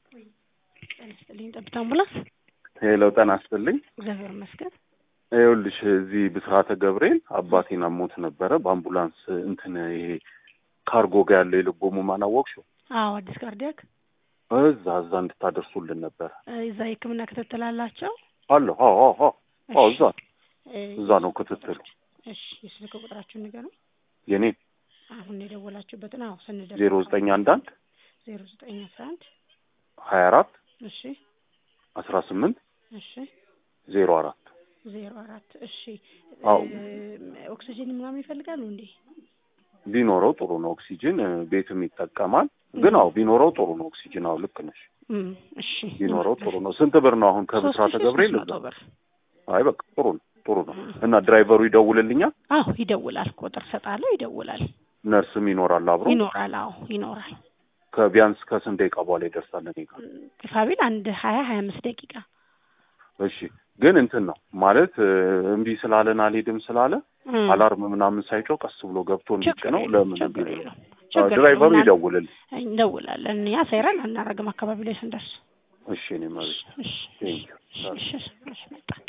ጤና ይስጥልኝ። ጠብታ አምቡላንስ። ሄሎ ጤና ይስጥልኝ። እግዚአብሔር ይመስገን። ይኸውልሽ እዚህ ብስራተ ገብርኤል አባቴን አሞት ነበረ በአምቡላንስ እንትን ይሄ ካርጎ ጋር ያለው የልብ ህሙማን አወቅሽው? አዎ፣ አዲስ ካርዲያክ እዛ እዛ እንድታደርሱልን ነበረ። እዛ የህክምና ክትትል አላቸው። አለሁ። አዎ አዎ አዎ አዎ፣ እዛ እ፣ እዛ ነው ክትትሉ። እሺ፣ የስልክ ቁጥራችሁን ንገሩኝ። የኔ አሁን የደወላችሁበትን። አዎ፣ ስንደርስ ዜሮ ዘጠኝ አንድ አንድ ዜሮ ዘጠኝ አስራ አንድ ሀያ አራት እሺ፣ አስራ ስምንት እሺ፣ ዜሮ አራት ዜሮ አራት እሺ። አዎ። እ፣ ኦክሲጅን ምናምን ይፈልጋሉ እንዴ? ቢኖረው ጥሩ ነው። ኦክሲጅን እ፣ ቤትም ይጠቀማል። ግን አዎ ቢኖረው ጥሩ ነው። ኦክሲጅን አዎ ልክ ነሽ። እም፣ እሺ። ቢኖረው ጥሩ ነው። ስንት ብር ነው አሁን ከብስራተ ሶስት ሺህ ገብርኤል? ሶስት መቶ ብር። አይ በቃ ጥሩ ነው ጥሩ ነው። እና ድራይቨሩ ይደውልልኛል። አዎ፣ ይደውላል። ቁጥር ሰጣለሁ፣ ይደውላል። ነርስም ይኖራል አብሮ። ይኖራል። አዎ፣ ይኖራል። ከቢያንስ ከስንት ደቂቃ በኋላ ይደርሳል እኔ ጋር? ግፋቢል አንድ ሀያ ሀያ አምስት ደቂቃ እሺ ግን እንትን ነው ማለት እ፣ እምቢ ስላለን አልሄድም ስላለ እም፣ አላርም ምናምን ሳይጮህ ቀስ ብሎ ገብቶ እንዲጭ ችግር ነው። የለውም፣ ለምን ችግር እምቢ የለውም፣ ብሎ? ችግር ድራይቨሩ የለውም። ይደውልል። እንደውላለን። እኛ ሳይረን አናረግም አካባቢ ላይ ስንደርስ። እሺ እኔ መቤት እሺ፣ ቴንኪው እሺ፣ እሺ፣ እሺ፣ መጣ